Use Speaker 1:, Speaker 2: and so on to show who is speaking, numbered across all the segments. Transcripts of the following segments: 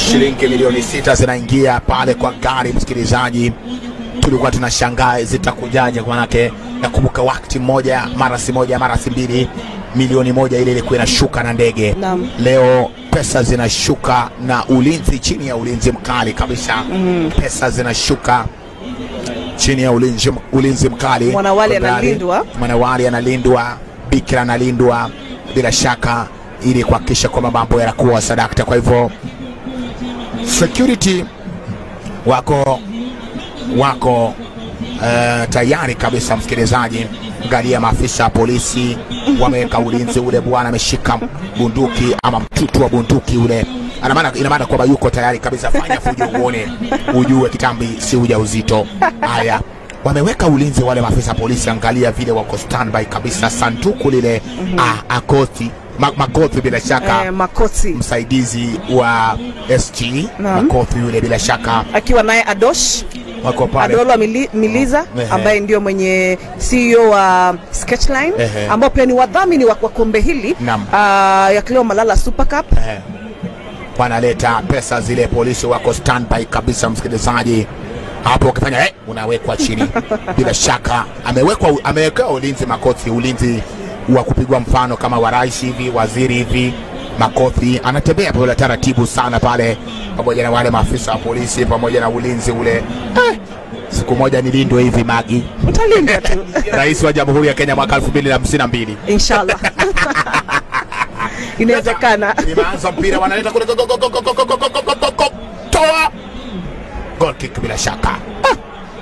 Speaker 1: shilingi milioni sita zinaingia pale kwa gari. Msikilizaji, tulikuwa tunashangaa zitakujaje, manake nakumbuka wakati mmoja, mara si moja, mara si mbili, milioni moja ile ilikuwa inashuka na ndege.
Speaker 2: Naam.
Speaker 1: Leo pesa zinashuka na ulinzi, chini ya ulinzi mkali kabisa. Pesa zinashuka chini ya ulinzi, ulinzi mkali.
Speaker 2: Mwanawali
Speaker 1: Kwa gari.
Speaker 2: analindwa.
Speaker 1: Mwanawali analindwa, bikira analindwa bila shaka, ili kuhakikisha kwamba mambo yanakuwa sadakta. Kwa hivyo security wako wako eh, tayari kabisa, msikilizaji. Angalia, maafisa wa polisi wameweka ulinzi ule, bwana ameshika bunduki ama mtutu wa bunduki ule, Ana maana- ina maana kwamba yuko tayari kabisa. Fanya fujo uone, ujue kitambi si uja uzito. Haya, wameweka ulinzi wale maafisa wa polisi, angalia vile wako standby kabisa, sanduku lile ah, akothi ma, makothi bila shaka
Speaker 2: Eh, makoti
Speaker 1: msaidizi wa SG
Speaker 2: Naam.
Speaker 1: Makofi yule bila shaka
Speaker 2: akiwa naye Adosh
Speaker 1: wako pale.
Speaker 2: Adolwa Mili, Miliza
Speaker 1: Ehe.
Speaker 2: ambaye ndio mwenye CEO wa Sketchline
Speaker 1: Ehe.
Speaker 2: ambao pia ni wadhamini wa, wa kombe hili
Speaker 1: Naam.
Speaker 2: ah, ya Cleo Malala Super Cup.
Speaker 1: Eh, wanaleta pesa zile, polisi wako standby kabisa, msikilizaji hapo ukifanya eh, unawekwa chini bila shaka. Amewekwa amewekewa ulinzi Makothi, ulinzi wa kupigwa mfano kama wa rais hivi, waziri hivi. Makothi anatembea pale taratibu sana pale, pamoja na wale maafisa wa polisi, pamoja na ulinzi ule eh, siku moja nilindwe hivi Magi,
Speaker 2: Utalindwa tu
Speaker 1: rais wa Jamhuri ya Kenya mwaka 2052
Speaker 2: inshallah. Inawezekana.
Speaker 1: Imeanza mpira wanaleta kule go- go- go- go- go- go- go- go- go- go- go- go- go- toa goal kick bila shaka. Ah!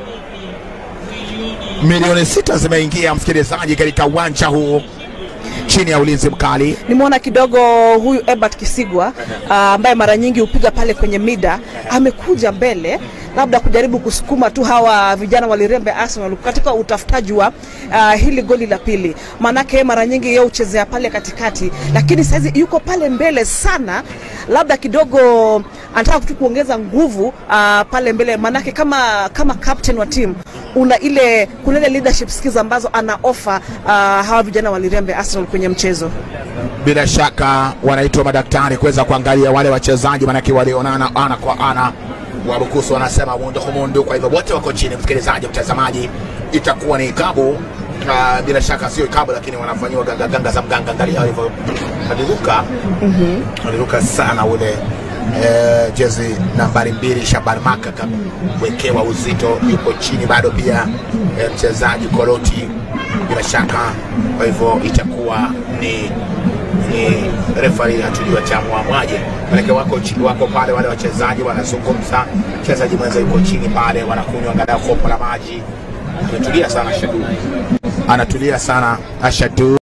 Speaker 1: Milioni sita zimeingia msikilizaji, katika uwanja huu chini ya ulinzi mkali.
Speaker 2: Nimeona kidogo huyu Ebert Kisigwa ah, ambaye mara nyingi hupiga pale kwenye mida, amekuja mbele labda kujaribu kusukuma tu hawa vijana walirembe Arsenal katika utafutaji wa ah, hili goli la pili. Maanake yeye mara nyingi yeye huchezea pale katikati, lakini saizi yuko pale mbele sana, labda kidogo anataka tu kuongeza nguvu ah, pale mbele, maanake kama kama captain wa timu una ile kuna ile leadership skills ambazo ana offer ah, hawa vijana walirembe Arsenal kwenye mchezo.
Speaker 1: Bila shaka wanaitwa madaktari kuweza kuangalia wale wachezaji, manake walionana ana kwa ana. Wabukusu wanasema mundu humundu, kwa hivyo wote wako chini. Msikilizaji, mtazamaji, itakuwa ni ikabu uh, bila shaka sio ikabu, lakini wanafanyiwa ganga ganga za mganga. Angalia walivyo waliruka, waliruka sana ule eh, jezi nambari mbili Shaban Maka kawekewa uzito, yuko chini bado pia eh, mchezaji Koloti bila shaka. Kwa hivyo itakuwa ni ni refari hatujua chamuamwaje, manake wako chini, wako pale wale wachezaji wanazungumza, mchezaji mwenza yuko chini pale, wanakunywa angalau kopo la maji. Ametulia sana Ashadu, anatulia sana Ashadu.